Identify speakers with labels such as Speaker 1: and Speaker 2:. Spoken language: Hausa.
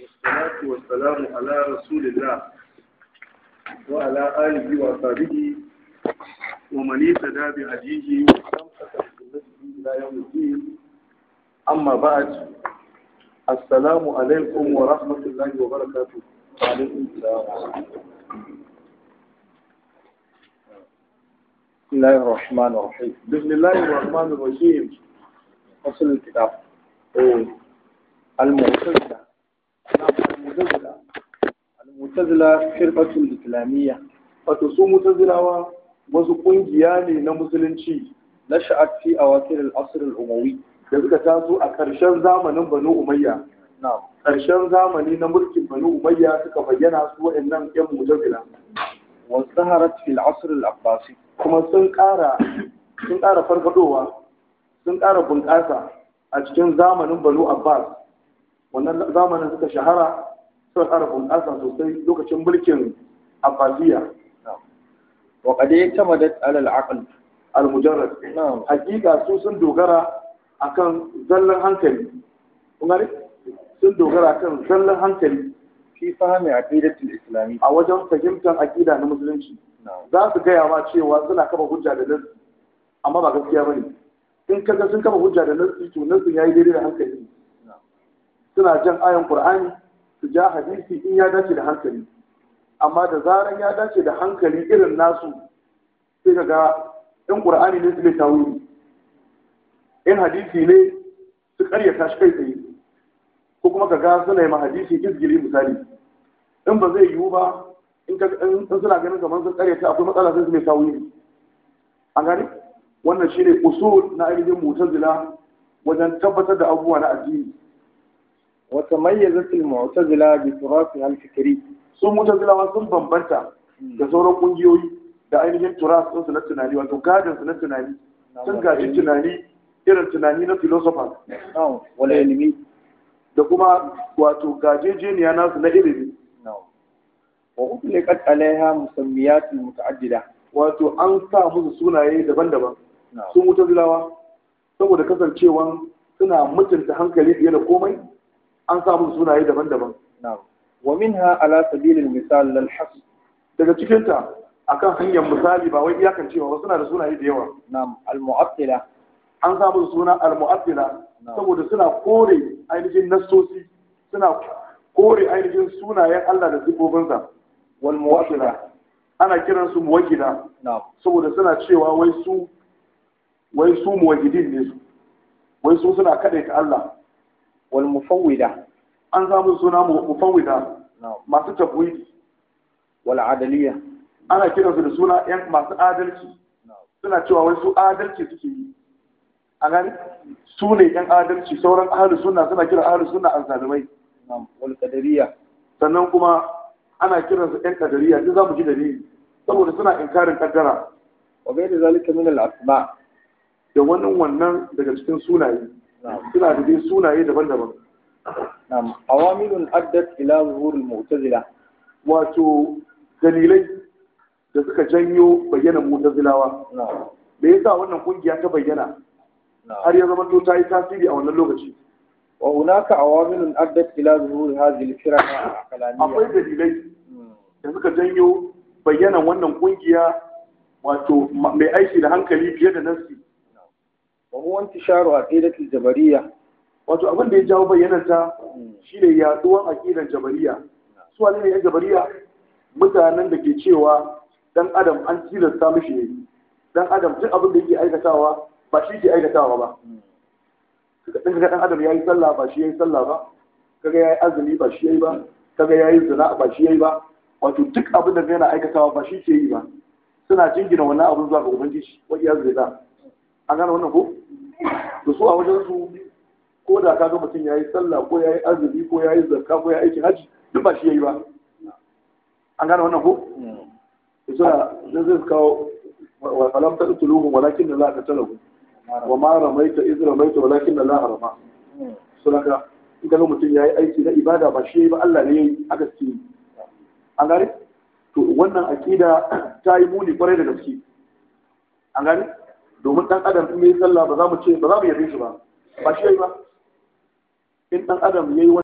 Speaker 1: والصلاة والسلام على رسول الله وعلى آله وصحبه ومن اهتدى بهديه واستمسك بسنته إلى يوم الدين أما بعد السلام عليكم ورحمة الله وبركاته وعليكم السلام
Speaker 2: بسم الله الرحمن الرحيم
Speaker 1: بسم الله الرحمن الرحيم
Speaker 2: فصل الكتاب
Speaker 1: إيه.
Speaker 2: المعتزلة المعتزلة المعتزلة فرقة الإسلامية
Speaker 1: wato su mutazilawa wasu kungiya ne na musulunci
Speaker 2: نشأت في أواخر العصر الأموي
Speaker 1: da suka taso a ƙarshen zamanin banu umayya
Speaker 2: نعم
Speaker 1: ƙarshen zamani na mulkin banu umayya suka bayyana su waɗannan ƴan mutazila
Speaker 2: وازدهرت في العصر العباسي
Speaker 1: kuma sun ƙara sun ƙara farfadowa sun ƙara bunƙasa a cikin zamanin banu abbas wannan zamanin suka shahara suka ƙara bunƙasa sosai lokacin mulkin abbasiya
Speaker 2: نعم وقد اعتمدت على العقل
Speaker 1: al-mujarrad
Speaker 2: نعم
Speaker 1: hakika su sun dogara akan zallan hankali kun gane sun dogara akan zallan hankali
Speaker 2: في فهم عقيدة الإسلامية
Speaker 1: a wajen fahimtar aƙida na musulunci
Speaker 2: نعم
Speaker 1: za su gaya ma cewa suna kafa hujja da nasi amma ba gaskiya bane in kaga sun kafa hujja da nasi to nasin yayi daidai da hankali
Speaker 2: نعم
Speaker 1: suna jan ayan qur'ani su ja hadisi in ya dace da hankali amma da zaran ya dace da hankali irin nasu sai kaga in qur'ani ne su ne tawili in hadisi ne su karyata shi kai tsaye ko kuma kaga suna yi ma hadisi izgili misali in ba zai yiwu ba in ka in suna ganin kamar sun karyata akwai matsala sai su mai tawili an gani wannan shine usul na ainihin mutazila wajen tabbatar da abubuwa na addini
Speaker 2: وتميزت المعتزلة بتراثها الفكري
Speaker 1: sun mutazilawa sun bambanta da sauran kungiyoyi da ainihin turas ɗinsu na tunani wato gadinsu na tunani sun gaji tunani irin tunani na philosophers
Speaker 2: نعم والعلمي
Speaker 1: da kuma wato gajejeniya nasu na ilimi
Speaker 2: نعم وأطلقت عليها مسميات متعددة
Speaker 1: wato an sa musu sunaye daban-daban
Speaker 2: نعم
Speaker 1: sun mutazilawa saboda kasancewan suna mutunta hankali fiye da komai an sa musu sunaye daban-daban
Speaker 2: نعم ومنها على سبيل المثال للحصر
Speaker 1: daga cikinta akan hanyar misali ba wai iyakancewa ba suna da sunaye da yawa
Speaker 2: نعم المعطلة
Speaker 1: an sa musu suna al-mu'attila
Speaker 2: نعم
Speaker 1: saboda suna kore ainihin nassosi suna kore ainihin sunayen Allah da sifofinsa
Speaker 2: والموحدة
Speaker 1: ana kiran su muwahhida
Speaker 2: نعم
Speaker 1: saboda suna cewa wai su wai su muwahhidin ne su wai su suna kadaita Allah
Speaker 2: والمفوضة
Speaker 1: an samu suna mu- mufawwida
Speaker 2: نعم
Speaker 1: masu tafwidi
Speaker 2: والعدلية
Speaker 1: ana kiran su da suna yan masu adalci
Speaker 2: نعم
Speaker 1: suna cewa wai su adalci suke yi a gani su ne yan adalci sauran ahlus sunna suna kira ahlus sunna azzalimai
Speaker 2: نعم والقدرية
Speaker 1: sannan kuma ana kiransu yan kadariya duk za mu ji dalili saboda suna inkarin kaddara
Speaker 2: وغير ذلك من الأسماء
Speaker 1: da wannan wannan daga cikin sunaye
Speaker 2: نعم
Speaker 1: suna da dai sunaye daban-daban
Speaker 2: نعم عوامل أدت إلى ظهور المعتزلة
Speaker 1: wato dalilai da suka janyo bayyana mutazilawa
Speaker 2: نعم
Speaker 1: da yasa wannan kungiya ta bayyana har
Speaker 2: نعم
Speaker 1: ya zama to ta yi tasiri a wannan lokaci
Speaker 2: وهناك عوامل أدت إلى ظهور هذه الفرق
Speaker 1: akwai
Speaker 2: العقلانية
Speaker 1: dalilai
Speaker 2: مم.
Speaker 1: da suka janyo bayyanan wannan kungiya wato ma- mai aiki da hankali fiye da nasi
Speaker 2: وهو انتشار عقيدة الجبرية
Speaker 1: wato abin da ya jawo bayyananta
Speaker 2: مم.
Speaker 1: shine yaduwan aqidar jabariya su wane ne yan jabariya mutanen da ke cewa dan adam an tilasta mishi ne dan adam duk abin da yake aikatawa ba shi ke aikatawa ba
Speaker 2: مم.
Speaker 1: kaga dan adam yayi sallah ba shi yayi sallah ba kaga yayi azumi ba shi yayi ba kaga yayi zina ba shi yayi ba wato duk abin da yana aikatawa ba shi ke yi ba suna jingina wannan abin zuwa ga ubangiji wa iyaz billah an gane wannan ko to su a wajen su ko da kaga mutum yayi sallah ko yayi azumi ko yayi zakka ko yayi aikin haji duk ba shi yayi ba an gane wannan ko
Speaker 2: مم.
Speaker 1: to suna zai zai kawo wa falam taqtuluhum walakin la qataluhum wa ma ramaita iz ramaita walakin la rama
Speaker 2: مم.
Speaker 1: sunaka in ga mutum ya yi aiki na ibada ba shi ba Allah ne ya yi aka suke yi an gane to wannan aƙida ta yi muni kwarai da gaske an gane domin ɗan adam in yi sallah ba za mu ce ba za mu yabe shi ba ba shi ya yi ba in ɗan adam ya yi